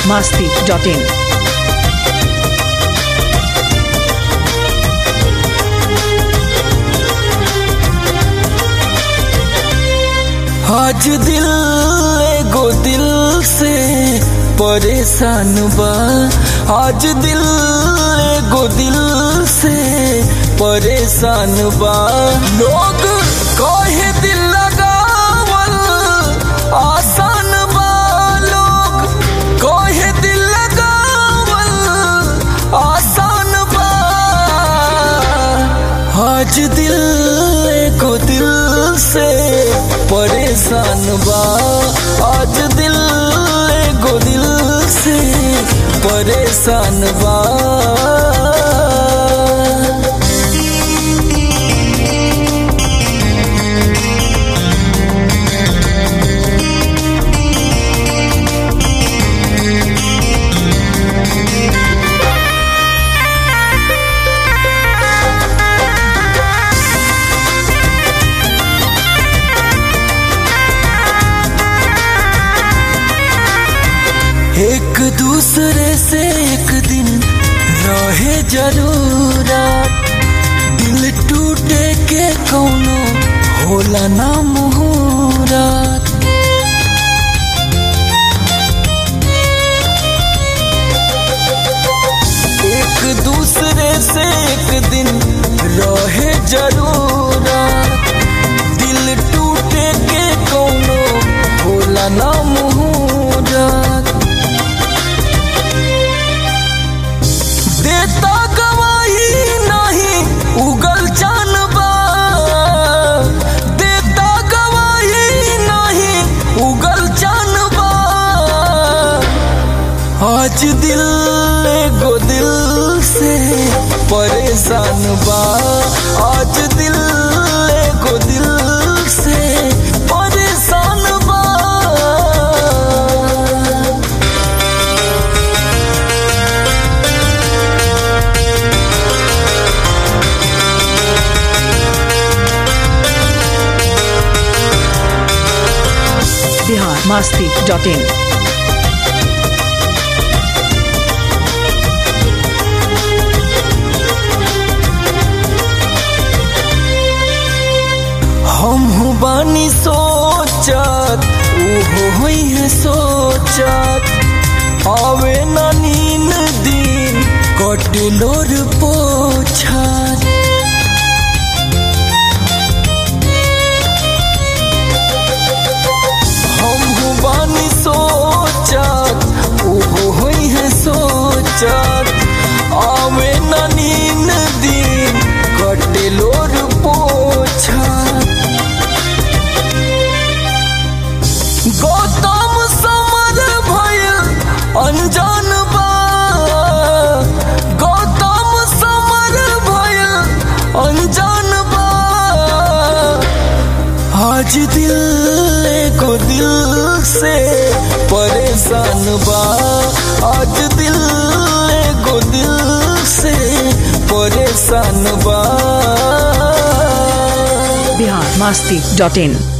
masti.in. आज दिल एगो दिल से परेशान बा आज दिल एगो दिल से परेशान बा लोग कहे दिल लगावल आसान बा लोग कहे दिल लगावल आसान बा आज दिल एगो दिल से परेशान बा आज दिल एगो दिल से परेशान बा एक दूसरे से एक दिन रहे जरूरत दिल टूटे के कौनो होला ना मुहूरत एक दूसरे से एक दिन रहे जरूरत दिल टूटे के कौनो होला ना मुहूरत देता गवाही नहीं उगल जानबा देता गवाही नहीं उगल जानबा आज दिल एगो दिल से परेशान बा आज दिल एगो दिल से परेशान बा Bihar masti.in. हम हूँ बानी सोचत उहो हुई है सोचत आवे ना नीन दिन कटलोर पोछत हम हूँ बानी सोचत उहो हुई है सोचत आवे ना नीन दिन कटलोर पोछत गौतम समर भइल अनजान बा गौतम समर भइल अनजान बा आज दिल एगो दिल से परेशान बा आज दिल एगो दिल से परेशान बा Bihar masti.in.